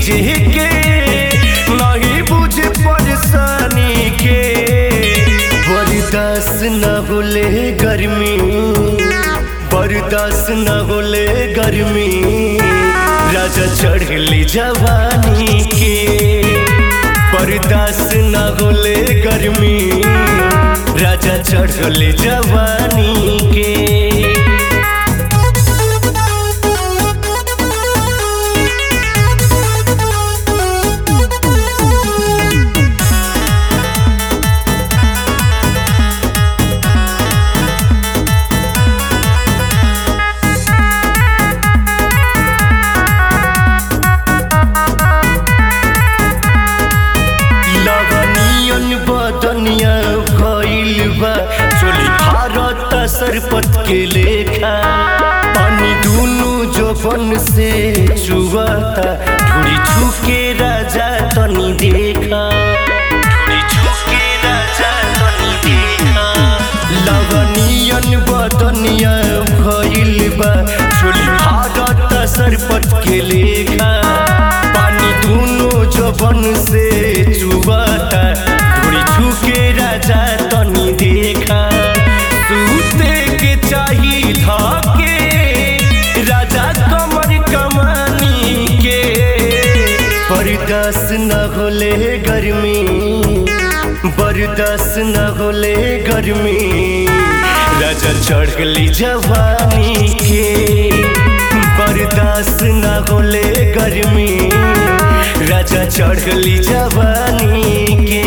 जे के नहीं बुझे परेशानी के बर्दाश्त न होले गर्मी बर्दाश्त न होले गर्मी राजा चढ़ली जवानी के बर्दाश्त न होले गर्मी राजा चढ़ले जवानी के लगनियन बदनिया भइल बा चोली भारत सरपत के लेखा पानी दुनु जोबन से चुवाता ढूढ़ी छुके राजा तनी देखा ढूढ़ी छुके राजा तनी देखा लगनियन बदनिया भइल बा चोली भारत सरपत के लेखा पानी दुनु जोबन से चुबाता ढोड़ी छुके राजा तनी देखा सूते के चाही धाके राजा कमर कमानी के बर्दाश्त न होले गर्मी बर्दाश्त न होले गर्मी राजा चढ़ली जवानी के बर्दाश्त न होले गर्मी राजा चढ़ली जवानी के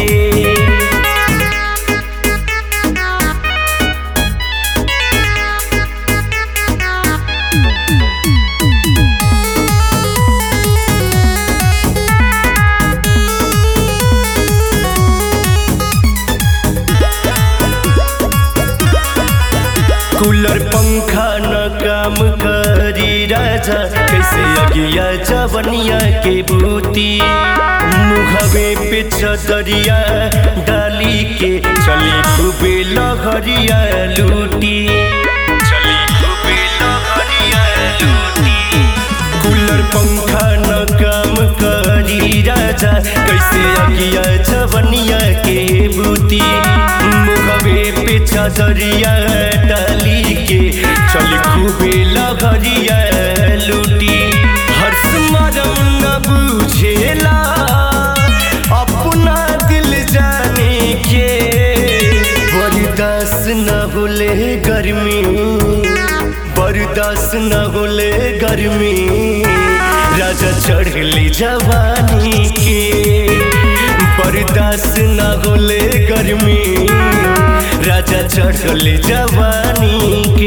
कूलर पंखा न काम करी राजा कैसे अगिया जवनिया के बूती मुहवे पे छतरिया डाली के चली खूबे लहरिया लूटी चली खूबे लहरिया लूटी कूलर पंखा न काम करी राजा कैसे अगिया जवनिया के बूती मुहवे पे छतरिया डाली के चल खूबे लगरिया लूटी हर्ष मरम न बुझेला अपना दिल जाने के बर्दाश्त न होले गर्मी बर्दाश्त न होले गर्मी राजा चढ़ली जवानी के बर्दाश्त न होले गर्मी राजा चढ़ले जवानी